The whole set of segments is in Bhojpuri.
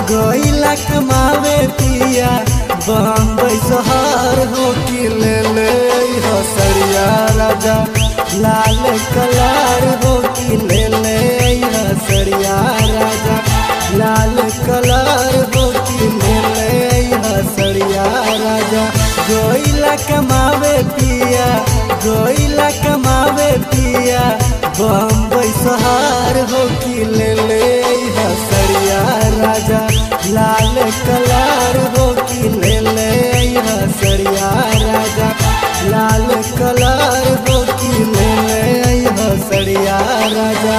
गईला कमावे पिया बम्बई शहर हो कि ले ले हसरिया राजा लाल कलर हो कि ले ले हसरिया राजा लाल कलर हो कि ले ले हसरिया राजा गईला कमावे पिया गईला कमावे पिया बम्बई शहर हो कि ले ले हसरिया राजा लाल कलर हो कि ले ले हसरिया राजा लाल कलर हो कि ले ले हसरिया राजा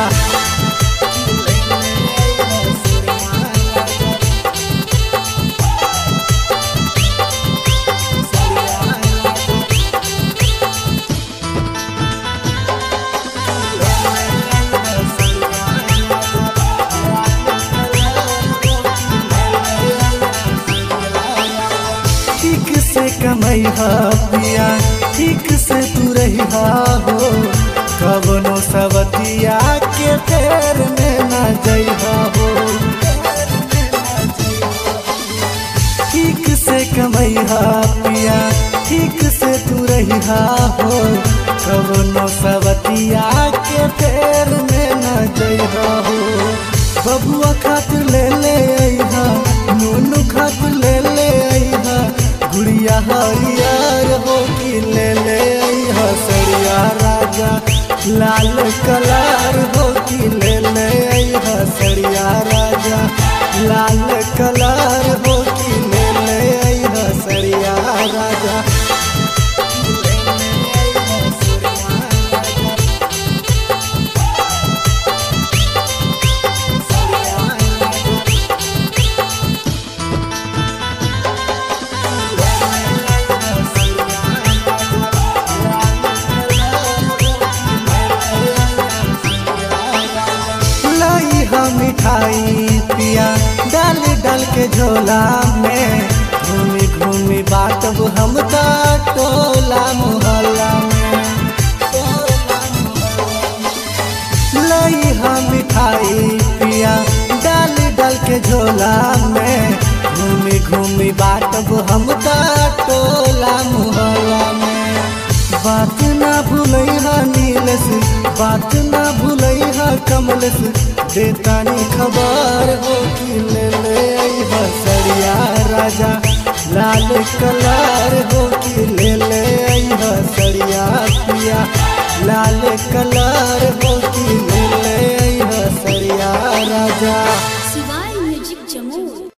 ठीक से कमई पिया ठीक से तू रही हो कबनो सबतिया के फेर में न जइहा हो ठीक से कमई पिया ठीक से तू रही हो कबनो सबतिया के फेर में न जइहा हो बबुआ खातिर ले ले अइहा नूनू खातिर ले ले अइहा गुड़िया हरियर हो कि ले ले अइहा सरिया राजा लाल कलर हो कि ले ले अइहा सरिया राजा लाल कलर हो कि ले ले अइहा सरिया राजा लाई हम मिठाई पिया डाल डाल के झोला में घूमी घूमी बाटब हम ता टोला मोहल्ला में लाई हम मिठाई पिया डाल डाल के झोला में घूमी घूमी बाटब हम ता टोला मोहल्ला में बात ना भूलैहा नीलस बात ना भूलैहा कमलस देतानी खबर हो कि ले ले अइहा सरिया राजा लाल कलर हो कि ले ले अइहा सरिया पिया लाल कलर हो कि ले ले अइहा सरिया राजा